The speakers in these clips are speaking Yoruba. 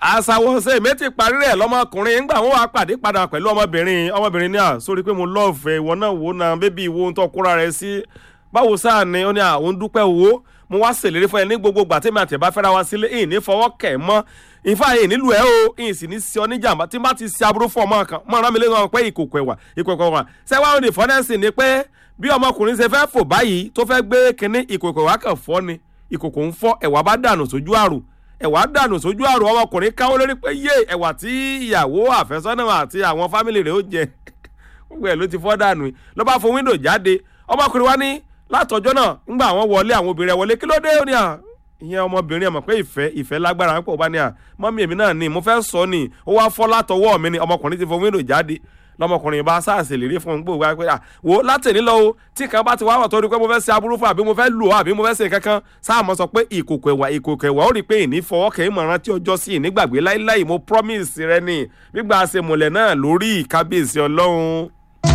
àṣàwọ̀ ṣe èmi ti parí rẹ̀ lọ́mọkùnrin ńgbà wọn wá pàdé padà pẹ̀lú ọmọbìnrin ọmọbìnrin ní à sórí pé mo lọ́ọ̀fẹ́ ìwọ náà wò náà bébí ìwo ń tọ́ kóra rẹ̀ sí báwo sáà ni ó ní àwọn ń dúpẹ́ owó mo wá ṣèlérí fún ẹ ní gbogbo gbà tèmi àtẹ̀bá fẹ́ra wa sílé ìyìn ní fọwọ́ kẹ̀ mọ́ ìfà yìí nílùú ẹ o ìyìn sì ní sí ọ níjàmbá tí n bá ti ṣe aburú fún ọmọ kan mọ ọ̀ràn mi lé wọn pé ìkòkò ẹ̀wà ìkòkò ẹ̀wà sẹ́wọ́n ní fọ́nẹ́sì ni pé bí ọmọkùnrin ṣe fẹ́ fò báyìí tó fẹ́ gbé kinní ìkòkò ẹ̀wà kan fọ́ ni ìkòkò ń fọ́ ẹ̀wà bá dànù sójú àrùn ẹ̀wà dànù sójú àrùn ọmọkùnrin káwọ́ lórí pé yé ẹ̀wà tí ìyàwó àfẹ́sọ́nà àti àwọn fámìlì rẹ̀ ó jẹ gbogbo ẹ̀ ló ti fọ́ dànù ló bá fo wíńdò jáde ọmọkùnrin wa ní látọjọ́ náà ńgbà àwọn wọlé àwọn obìnrin ẹ̀ wọlé kí ló dé ó ní à ìyẹn ọmọbìnrin ẹ̀ mọ̀ pé ìfẹ́ ìfẹ́ lágbára ń pọ̀ bá ní à mọ́mí èmi náà ni mo fẹ́ sọ ni ó wá fọ́ látọwọ́ mi ni ọmọkùnrin ti fo wíńdò jáde lọmọkùnrin bá sáàsì lè rí fún un gbòòwò wá pé à wò látẹ̀lé lọ o tí kan bá ti wá wà tó rí pé mo fẹ́ ṣe aburú fún àbí mo fẹ́ lù ọ́ àbí mo fẹ́ ṣe kankan sáàmọ́ sọ pé ìkòkò ẹ̀wà ìkòkò ẹ̀wà ó rí i pé ìní fọwọ́ kẹ́ ìmọ̀ràn tí ọjọ́ sí ìnígbàgbé láíláì mo promise rẹ ni gbígbà ṣe mọ̀lẹ̀ náà lórí ìkábíyèsí ọlọ́run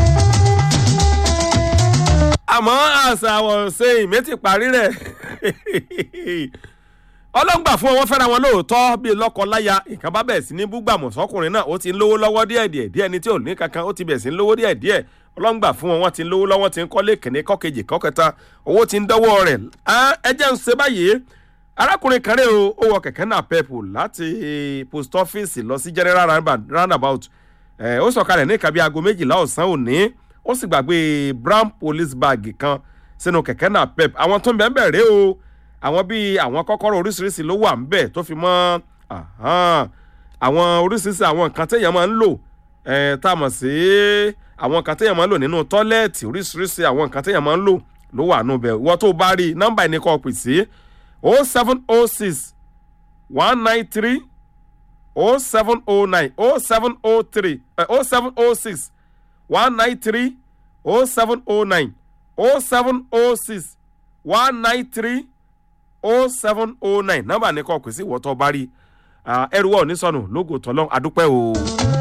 àmọ́ àṣà àwọn ṣe ìmẹ́tì parí rẹ̀ ọlọ́ngbà fún wọn fẹ́ra wọn lóòótọ́ bíi lọ́kọ-láya nǹkan bá bẹ̀rẹ̀ sí ní búgbàmù sọkùnrin náà ó ti ń lówó lọ́wọ́ díẹ̀ díẹ̀ díẹ̀ ní tí ò ní kankan ó ti bẹ̀rẹ̀ sí ń lówó díẹ̀ díẹ̀ ọlọ́ngbà fún wọn wọ́n ti ń lówó lọ́wọ́ ti ń kọ́lé kìnní kọ́kejì kọ́kẹta owó ti ń dọ́wọ́ rẹ̀ ẹ jẹ́ ń ṣe báyìí arákùnrin kan rẹ̀ o ó wọ kẹ̀kẹ́ náà pẹ́pù láti post office lọ sí general roundabout ó sọ̀kalẹ̀ ní ìkàbí aago méjìlá ọ̀sán òní ó sì gbàgbé brown police bag kan sínú kẹ̀kẹ́ náà pep àwọn tó ń bẹ̀ ń bẹ̀ rèé o àwọn bíi àwọn kọ́kọ́rọ́ oríṣiríṣi ló wà ń bẹ̀ tó fi mọ́ àwọn oríṣiríṣi àwọn nǹkan téèyàn máa ń lò tá a mọ̀ sí àwọn nǹkan téèyàn máa ń lò nínú tọ́lẹ́ẹ̀tì oríṣiríṣi àwọn nǹkan téèyàn máa ń lò ló wà nù bẹ̀ wọ́n tó bá rí nọ́mbà ẹni kan pè sí o seven o six one nine three o seven o nine o seven o three o seven o six one nine three o seven o nine o seven o six one nine three o seven o nine nọ́mbà ní kọ́ pèsè ìwọ́tọ̀ bá rí ẹrù wọ̀ ní sọnù lógo tọ́lọ́ adúpẹ́ o.